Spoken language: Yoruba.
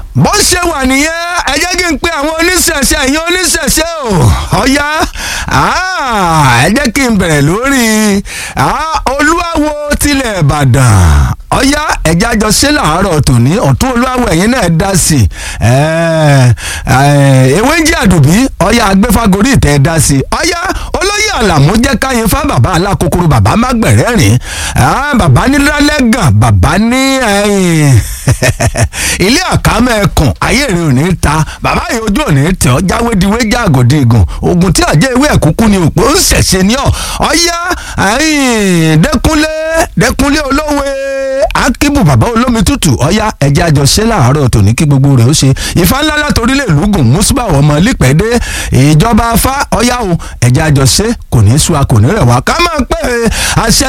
bó ṣe wà nìyẹn ẹ jẹ́ kí n pe àwọn oníṣẹ̀ṣe ẹ̀yin oníṣẹ̀ṣe o ọ̀ya ẹ jẹ́ kí n bẹ̀rẹ̀ lórí olúwawo tilẹ̀ ìbàdàn ọ̀ya ẹ̀já jọ ṣe làárọ̀ tòní ọ̀tún olúwawo ẹ̀yin náà dá sí i ewé ń jẹ́ àdùbí ọ̀ya agbẹ́fagórí ìtẹ́ dá sí i ọ̀ya olóyè àlàmú jẹ́ káyín fá bàbá alákòókòrò bàbá mágbẹ̀rẹ́ rìn bàbá ní lálẹ́gàn bàbá ní ilé àkámẹ́ ẹkùn ayé rẹ̀ ò ní ta bàbá yìí ojú ò ní tẹ̀ ọ́ jáwédiwé jágòdì ìgùn ogun tí àjẹ́ ìwé ẹ̀kúkú ni òpó ń ṣẹ̀ṣẹ̀ ní ọ̀ ọ̀yá dẹ́kunlé dẹ́kunlé olówe akíbù bàbá olómi tútù ọ̀yá ẹ̀jẹ̀ àjọṣe láàárọ̀ tòní kí gbogbo rẹ̀ ó ṣe ìfá ńlá látòrí lè lùgùn mùsùlùmá ọmọ lípẹ́dé ìjọba afá ọ̀yá o ẹ̀jẹ̀ àjọṣe kò ní í sú a kò ní rẹ̀ wá ká máa pẹ́ àṣẹ